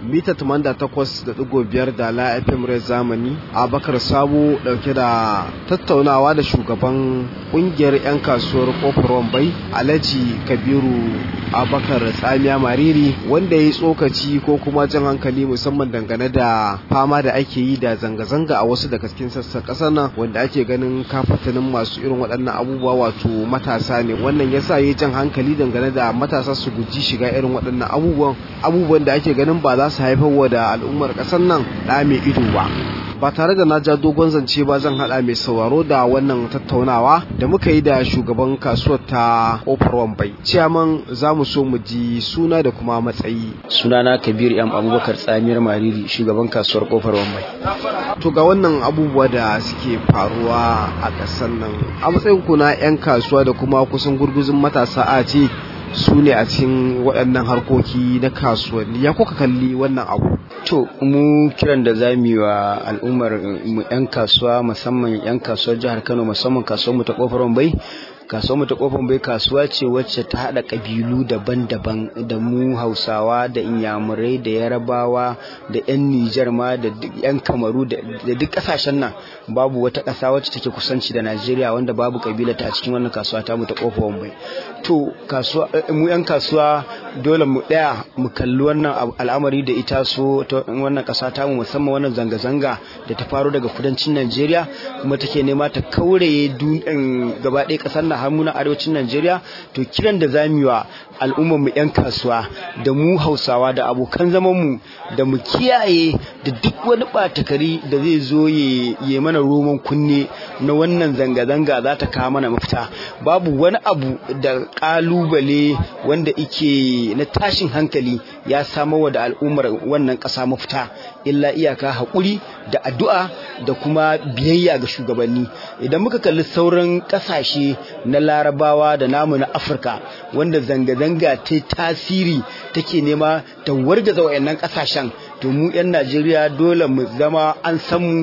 mita 88.5 da la FM Rai Zamani Abakar Sabo dauke da tattaunawa da shugaban kungiyar 'yan kasuwar kofar Wambai Alhaji Kabiru Abakar Tsamiya Mariri wanda ya yi tsokaci ko kuma jan hankali musamman dangane da fama da ake yi da zanga-zanga a wasu daga cikin sassan ƙasar nan wanda ake ganin kafatanin masu irin waɗannan abubuwa wato matasa ne wannan yasa ya jan hankali dangane da matasa su guji shiga irin waɗannan abubuwan abubuwan da ake ganin ba za su haifar wa da al'ummar ƙasar nan ɗa mai ido ba ba tare da na ja dogon zance ba zan hada mai sauraro da wannan tattaunawa da muka yi da shugaban kasuwar ta kofar wambai ciyaman za mu so mu ji suna da kuma matsayi sunana kabir yam abubakar tsamiyar mariri shugaban kasuwar kofar wambai to ga wannan abubuwa da suke faruwa a ƙasar nan a matsayin ku na 'yan kasuwa da kuma kusan gurguzun matasa a ce su ne a cikin waɗannan harkoki na kasuwanni ya kuka kalli wannan abu to mu kiran da za mu yi wa al'ummar mu 'yan kasuwa musamman 'yan kasuwar jihar kano musamman kasuwar mu ta kofar bai kasuwar mu ta kofar bai kasuwa ce wacce ta haɗa ƙabilu daban-daban da mu hausawa da inyamurai da yarabawa da 'yan nijar ma da 'yan kamaru da duk ƙasashen nan babu wata ƙasa wacce take kusanci da najeriya wanda babu ƙabila ta a cikin wannan kasuwa ta mu ta kofar bai to kasuwa mu 'yan kasuwa dole mu ɗaya mu kalli wannan al'amari da ita so ta wannan ƙasa ta mu musamman wannan zanga-zanga da ta faro daga kudancin najeriya kuma take nema ta kauraye gaba ɗaya ƙasar nan har na arewacin Najeriya to kiran da zamu wa al'ummar mu 'yan kasuwa da mu Hausawa da abokan zaman mu da mu kiyaye da duk wani batakari da zai zo ya mana roman kunne na wannan zanga-zanga za ta kawo mana mafita babu wani abu da kalubale wanda ike na tashin hankali ya samarwa da al'ummar wannan ƙasa mafita illa iyaka haƙuri da addu'a da kuma biyayya ga shugabanni idan muka kalli sauran ƙasashe na larabawa da namu na afirka wanda zanga-zanga ta tasiri take nema ta wargaza wayannan ƙasashen to mu 'yan najeriya dole mu zama an san mu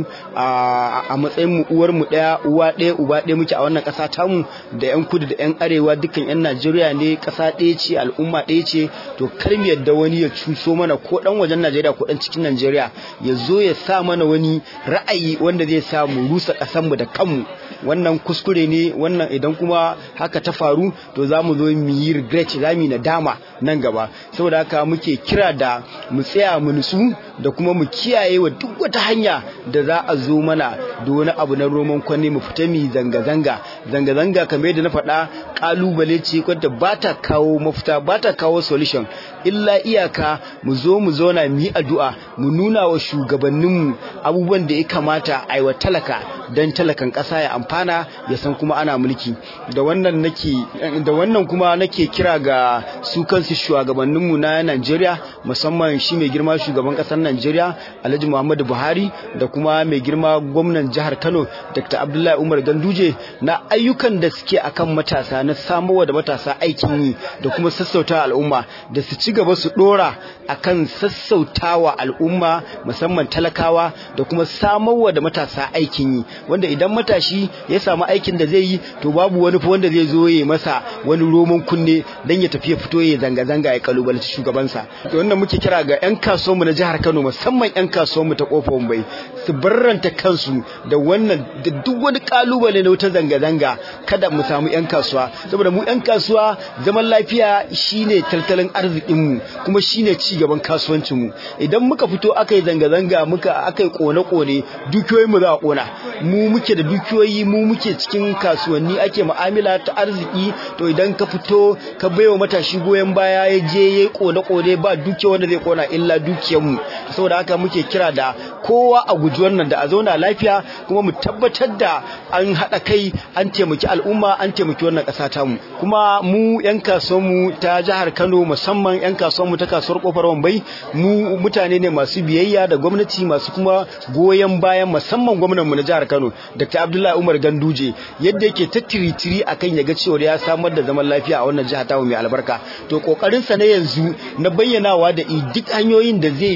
a matsayin mu uwar mu ɗaya uwa ɗaya uba ɗaya muke a wannan ƙasa tamu da 'yan kudu da 'yan arewa dukkan 'yan najeriya ne ƙasa ɗaya ce al'umma ɗaya ce to kar mu yadda wani ya cuso mana ko ɗan wajen najeriya ko ɗan cikin najeriya ya zo ya sa mana wani ra'ayi wanda zai sa mu rusa ƙasarmu da kanmu wannan kuskure ne wannan idan kuma haka ta faru to za mu zo mu yi regret za mu yi nadama nan gaba saboda haka muke kira da mu tsaya mu nutsu da kuma mu kiyaye wa duk wata hanya da za a zo mana da wani abu na roman kwanne mu fita mu zanga-zanga zanga-zanga kamar yadda na faɗa kalubale ce wadda ba ta kawo mafita ba ta kawo solution illa iyaka mu zo mu zauna mu yi addu'a mu nuna wa shugabanninmu abubuwan da ya kamata a yi wa talaka don talakan ƙasa ya amfana ya san kuma ana mulki da wannan nake da wannan kuma nake kira ga su kansu shugabanninmu na Najeriya musamman shi mai girma shugaban ƙasar Najeriya Alhaji Muhammadu Buhari da kuma mai girma gwamnan jihar Kano Dr. Abdullahi Umar Ganduje na ayyukan da suke akan matasa na samowa da matasa aikin yi da kuma sassauta al'umma da su ci gaba su dora akan sassautawa al'umma musamman talakawa da kuma samowa da matasa aikin yi wanda idan matashi ya samu aikin da zai yi to babu wani fa wanda zai zo ya masa wani roman kunne dan ya tafi ya fito ya zanga zanga ya kalubalanci shugabansa to wannan muke kira ga yan kasuwanmu na jihar Kano musamman yan kasuwanmu ta kofar Mumbai su barranta kansu da wannan da duk wani kalubale na wata zanga zanga kada mu samu yan kasuwa saboda mu yan kasuwa zaman lafiya shine tattalin arzikin mu kuma shine ci gaban kasuwancin mu idan muka fito aka yi zanga zanga muka aka yi kone kone dukiyoyin mu za a kona mu muke da dukiyoyi mu muke cikin kasuwanni ake mu'amala ta arziki to idan ka fito ka baiwa matashi goyon baya ya je ya kone kone ba dukiya wanda zai kona illa dukiyar mu saboda haka muke kira da kowa a guji wannan da a zauna lafiya kuma mu tabbatar da an haɗa kai an taimaki al'umma an taimaki wannan ƙasa ta mu kuma mu yan mu ta jihar Kano musamman yan mu ta kasuwar kofar Wambai mu mutane ne masu biyayya da gwamnati masu kuma goyon bayan musamman gwamnan mu na jihar Kano Dr. Abdullahi Umar Ganduje yadda yake ta tiritiri akan ya ga cewa ya samar da zaman lafiya a wannan jiha ta mai albarka to kokarin sa na yanzu na bayyanawa da duk hanyoyin da zai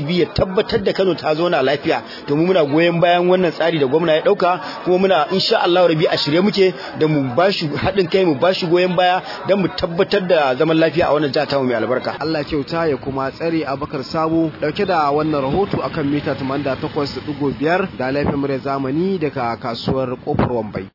zai bi ya tabbatar da Kano ta zauna lafiya to mu muna goyon bayan wannan tsari da gwamna ya dauka kuma muna insha Allah rabi a shirye muke da mu bashi haɗin kai mu bashi goyon baya don mu tabbatar da zaman lafiya a wannan jiha ta mai albarka Allah kyauta ya kuma tsare Abubakar Sabo dauke da wannan rahoto akan mita 88.5 da laifin zamani daga kasuwar kofar Wambai